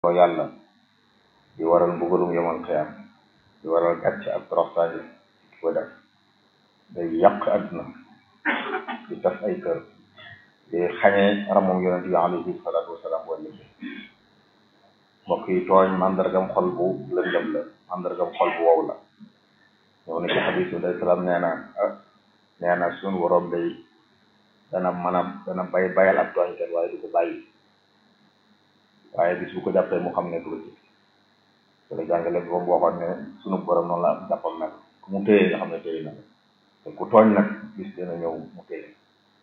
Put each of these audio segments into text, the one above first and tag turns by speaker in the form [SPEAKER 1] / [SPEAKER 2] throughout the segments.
[SPEAKER 1] ko yàlla di waral mbugalum yomal xiyam di waral gàcce ak toroxtaange ki ko def day yàq àdduna di tas ay kër di xañee ramum yonent bi alayhi salaatu wasalaam wala mbokk yi tooñ mandargam xol bu lëndëm la mandargam xol bu wow la ñëw na ci xadis bi day salaam nee na nee na suñu borom day dana mën a dana bay bayal ab tooñkat waaye du ko bàyyi waaye bis bu ko jàppee mu xam ne du ko ci te la jàngale bi moom waxoon ne sunu borom noonu la am jàppam nag ku mu téye nga xam ne téye na te ku tooñ nag bis dina ñëw mu téye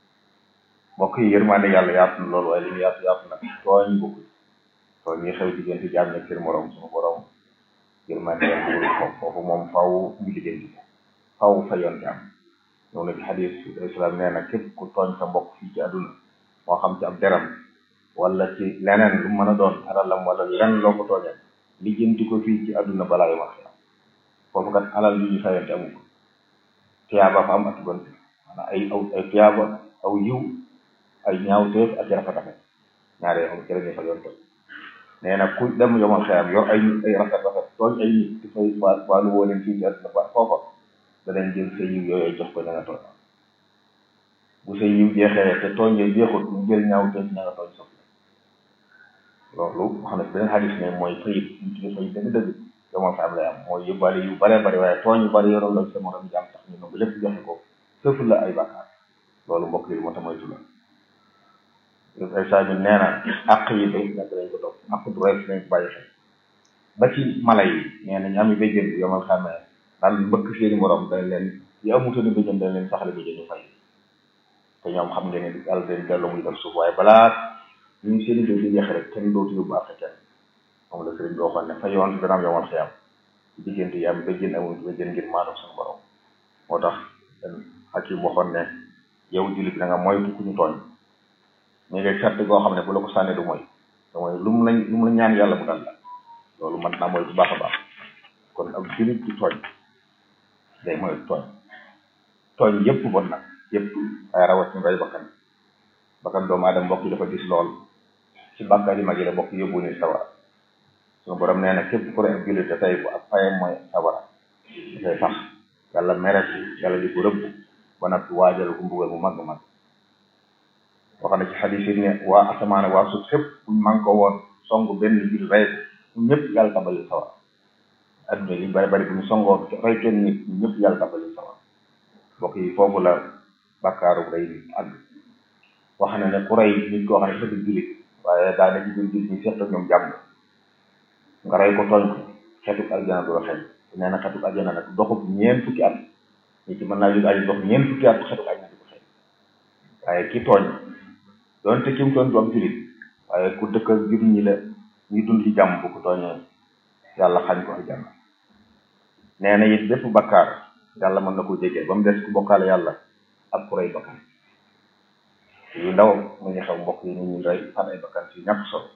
[SPEAKER 1] mbokk yi yërmande yàlla yaatu na loolu waaye li mu yaatu yaatu nag tooñ bokku tooñ yi xew diggante jaam ak seen morom sunu borom yërmande yàlla bëggul ko foofu moom faw ñu liggéey faw fa yoon am ñëw na ci xadis islam nee na képp ku tooñ sa mbokk fii ci àdduna moo xam ci ab deram wala ci leneen lu mën a doon alalam wala leneen loo ko tooñee lijjanti ko fii ci àdduna balaa yu wax foofu kat alal yu ñu fayante amu ko tiyaaba fa am ak gont maanaam ay aw ay tiyaaba aw yiw ay ñaawteef ak rafet rafet ñaare yoo xam ci la ñuy fa yoon nee na ku dem yomal xeyam yor ay ay rafet rafet tooñ ay nit di fay waa waalu woo leen fii ci àdduna ba foofa danañ jël sa yiw yooyu jox ko ña nga tooñ bu sa yiw jeexee te tooñ yooyu jeexut ñu jël ñaawteef ña nga tooñ soxla loolu xam ne beneen xadis ne mooy fayit ñu tudde fayit dëgg dëgg yomal fa am lay am mooy yóbbaale yu bare bari waaye tooñ yu bari yoroon la sa morom jàmm tax ñu nangu lépp joxe ko sëf la ay bàkkaar loolu mbokk yi moo tax moytu la ay saa ñu nee na àq yi day nag lañ ko topp àq du rey nañ ko bàyyi xel ba ci mala yi nee na ñu ami béjjën bi yomal xamee daan mbëkk seeni morom dañ leen yi amutani béjjën dañ leen saxale béjjën ñu fay te ñoom xam ngeen ne yàlla dañ delloo muy def suuf waaye balaa ñu ngi seen i béy di jeex rek kenn dootu yóbbu àq kenn moom la sëriñ bi waxoon ne fa yoon dana am yomal xiyam diggante yi am béjjën amul béjjën ngir maanaam suñu borom moo tax Hakim waxoon ne yow jullit bi da nga moytu ku ñu tooñ ñu ngi sart goo xam ne bu la ko sànnee du mooy te mooy lu mu la lu mu la ñaan yàlla mu dal la loolu mat naa mooy bu baax a baax kon ab jullit du tooñ day mooy tooñ tooñ yépp bon nag yépp waaye rawatina rey bakkan bakkan doomu aadama mbokk yi dafa gis lool ci bàkkaar yi mag yi la mbokk yóbbu ni sawara suñu borom nee na képp ku rey ab jullit te tey bu ak fayam mooy sawara dafay sax yàlla mere yàlla di ko rëbb ba nag waajal ko mbugal mu mag mag wax na ci xadis yi ne waa asamaan waa suuf fépp buñ man ko woon song benn jul rey ko ñëpp yàlla tabali sawar adduna li bari bari bu ñu songoo rey kenn nit ñëpp yàlla tabali sawar mbokk yi foofu la bakkaaru rey nit àgg wax na ne ku rey nit koo xam ne dafa di julit waaye daa ne ci biir julit ñi seq ñoom jàmm nga rey ko tooñ ko xetuk aljana du la xeeñ nee na xetuk aljana nag doxub ñeent fukki at nit ci mën naa jóg aji dox ñeent fukki at xetuk aljana di ko xeeñ waaye ki tooñ doonte ki mu tooñ du am julit waaye ku dëkk ak jur ñi la ñuy dund ci jàmm bu ko tooñee yàlla xañ ko aljanna nee na it bépp bakkaar yàlla mën na ko jégee ba mu des ku bokkaale yàlla ak ku rey bakkan yu ndaw mu ngi xew mbokk yi ni ñuy rey fan ay bakkan ci ñàkk solo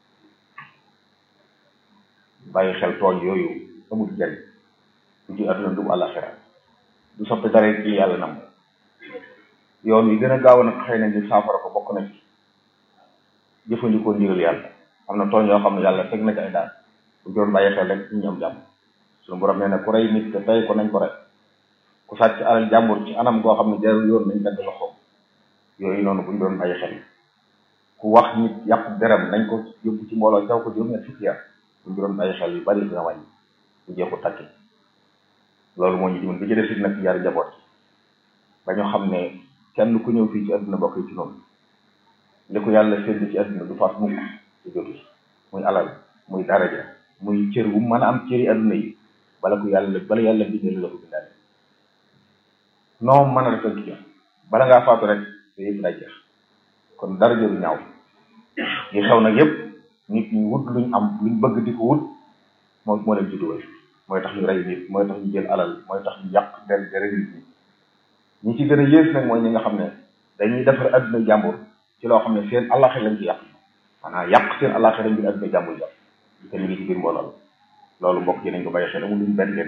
[SPEAKER 1] bàyyi xel tooñ yooyu amul jariñ du ci àdduna du àllaxira du soppi dara ci yàlla nam yoon wi gën a gaaw nag xëy na ñu saafara ko bokk na ci jëfandikoo ndigal yàlla am na tooñ yoo xam ne yàlla teg na ci ay daal bu doon bàyyi xel rek ñu am jàmm suñu borom nee na ku rey nit te tey ko nañ ko rey ku sàcc alal jàmbur ci anam goo xam ne jarul yoon nañ dagg loxoom yooyu noonu buñ doon bàyyi xel ku wax nit yàq deram nañ ko yóbbu ci mbooloo caw ko juróom-ñett fukki at buñ doon bàyyi xel yu bari dina wàññi bu jeexu takki loolu moo ñu dimbali bi ci def it nag yar njaboot ba ñu xam ne kenn ku ñëw fii ci àdduna bokk ci noonu li ko yàlla sédd ci àdduna du faat mukk ci jotu muy alal muy daraja muy cër bu mën a am cëri àdduna yi bala ko yàlla bala yàlla bindee la ko bindaale noo mën a defal ci bala ngaa faatu rek te yëpp day jeex kon daraja du ñaaw yi xew nag yëpp nit ñi wut luñ am luñ bëgg di ko wut moo moo leen ci dugal mooy tax ñu rey nit mooy tax ñu jël alal mooy tax ñu yàq der dere nit ñi ñi ci gën a yées nag mooy ñi nga xam ne dañuy defar adduna jàmbur ci loo xam ne seen àllaxe lañ ci yàq maanaam yàq seen àllaxe lañ biir adduna jàmbur jàpp di ko ñu ngi ci biir mbooloo loolu mbokk yi nañ ko bàyyi xel amul luñ benn leen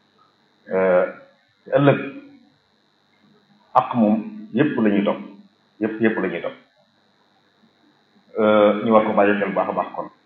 [SPEAKER 1] te ëllëg ak moom yépp la ñuy topp yépp yépp la ñuy topp ñu war ko bàyyi xel baax a baax kon